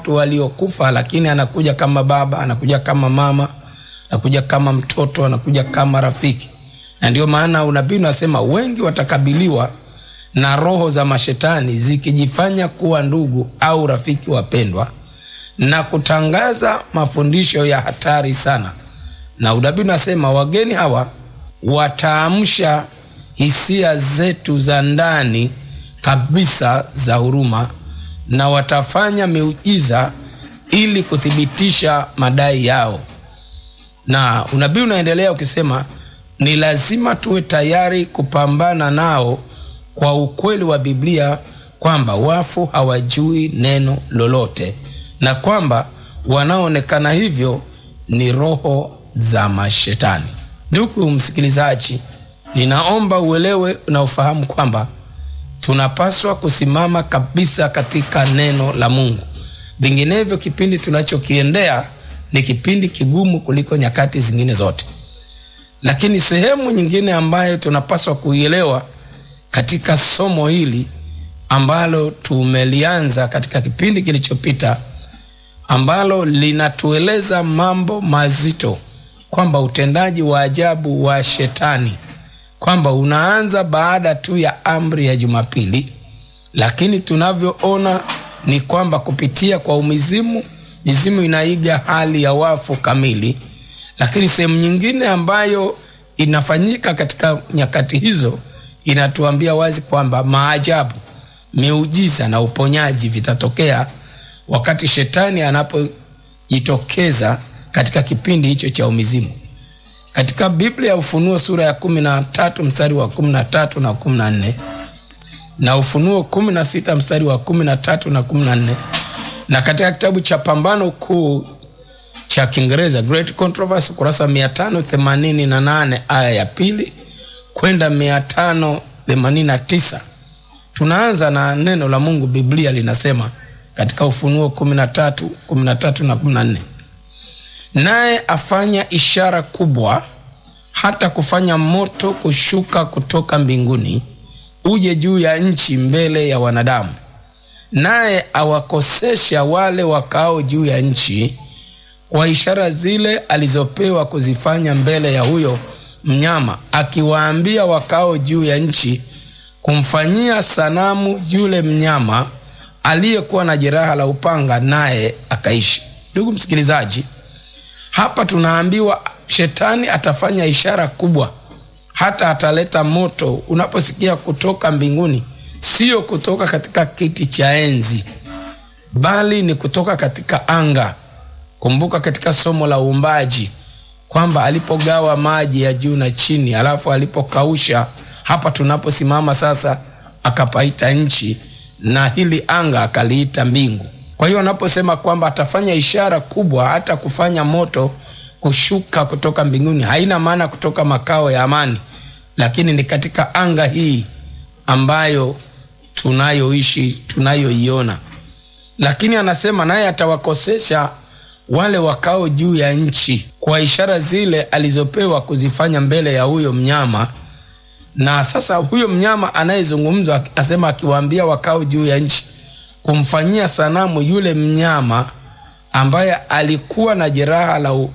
watu waliokufa, lakini anakuja kama baba, anakuja kama mama, anakuja kama mtoto, anakuja kama rafiki. Na ndio maana unabii unasema wengi watakabiliwa na roho za mashetani zikijifanya kuwa ndugu au rafiki wapendwa na kutangaza mafundisho ya hatari sana. Na unabii unasema wageni hawa wataamsha hisia zetu za ndani kabisa za huruma na watafanya miujiza ili kuthibitisha madai yao. Na unabii unaendelea ukisema ni lazima tuwe tayari kupambana nao kwa ukweli wa Biblia kwamba wafu hawajui neno lolote na kwamba wanaoonekana hivyo ni roho za mashetani. Ndugu msikilizaji, ninaomba uelewe na ufahamu kwamba tunapaswa kusimama kabisa katika neno la Mungu. Vinginevyo, kipindi tunachokiendea ni kipindi kigumu kuliko nyakati zingine zote. Lakini sehemu nyingine ambayo tunapaswa kuielewa katika somo hili ambalo tumelianza katika kipindi kilichopita, ambalo linatueleza mambo mazito, kwamba utendaji wa ajabu wa shetani kwamba unaanza baada tu ya amri ya Jumapili, lakini tunavyoona ni kwamba kupitia kwa umizimu, mizimu inaiga hali ya wafu kamili. Lakini sehemu nyingine ambayo inafanyika katika nyakati hizo inatuambia wazi kwamba maajabu, miujiza na uponyaji vitatokea wakati shetani anapojitokeza katika kipindi hicho cha umizimu. Katika Biblia ya Ufunuo sura ya kumi na tatu mstari wa kumi na tatu na kumi na nne na Ufunuo kumi na sita mstari wa kumi na tatu na kumi na nne na katika kitabu cha Pambano Kuu cha Kiingereza Great Controversy kurasa mia tano themanini na nane aya ya pili kwenda mia tano themanini na tisa Tunaanza na neno la Mungu. Biblia linasema katika Ufunuo kumi na tatu kumi na tatu na kumi na nne naye afanya ishara kubwa, hata kufanya moto kushuka kutoka mbinguni uje juu ya nchi mbele ya wanadamu, naye awakosesha wale wakao juu ya nchi kwa ishara zile alizopewa kuzifanya mbele ya huyo mnyama, akiwaambia wakao juu ya nchi kumfanyia sanamu yule mnyama aliyekuwa na jeraha la upanga, naye akaishi. Ndugu msikilizaji, hapa tunaambiwa shetani atafanya ishara kubwa, hata ataleta moto. Unaposikia kutoka mbinguni, sio kutoka katika kiti cha enzi, bali ni kutoka katika anga. Kumbuka katika somo la uumbaji kwamba alipogawa maji ya juu na chini, alafu alipokausha, hapa tunaposimama sasa, akapaita nchi na hili anga akaliita mbingu. Kwa hiyo anaposema kwamba atafanya ishara kubwa, hata kufanya moto kushuka kutoka mbinguni, haina maana kutoka makao ya amani, lakini ni katika anga hii ambayo tunayoishi, tunayoiona. Lakini anasema naye atawakosesha wale wakao juu ya nchi kwa ishara zile alizopewa kuzifanya mbele ya huyo mnyama. Na sasa huyo mnyama anayezungumzwa asema, akiwaambia wakao juu ya nchi kumfanyia sanamu yule mnyama ambaye alikuwa na jeraha la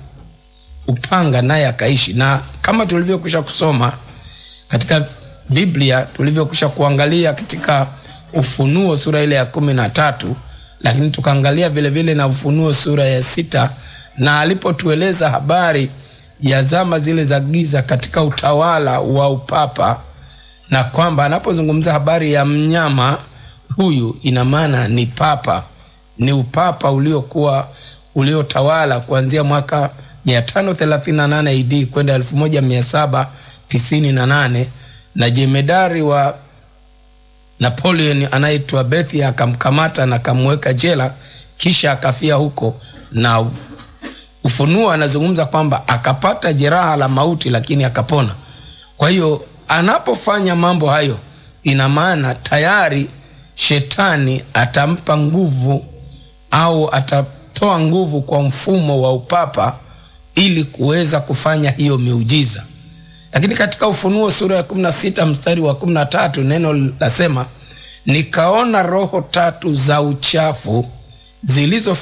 upanga naye akaishi. Na kama tulivyokwisha kusoma katika Biblia, tulivyokwisha kuangalia katika Ufunuo sura ile ya kumi na tatu, lakini tukaangalia vilevile na Ufunuo sura ya sita, na alipotueleza habari ya zama zile za giza katika utawala wa upapa, na kwamba anapozungumza habari ya mnyama huyu ina maana ni papa, ni upapa uliokuwa uliotawala kuanzia mwaka 538 AD kwenda 1798 na jemedari wa Napoleon anaitwa Bethia akamkamata na akamweka jela, kisha akafia huko. Na Ufunuo anazungumza kwamba akapata jeraha la mauti, lakini akapona. Kwa hiyo anapofanya mambo hayo, ina maana tayari shetani atampa nguvu au atatoa nguvu kwa mfumo wa upapa ili kuweza kufanya hiyo miujiza. Lakini katika Ufunuo sura ya 16 mstari wa 13 neno lasema, nikaona roho tatu za uchafu zilizo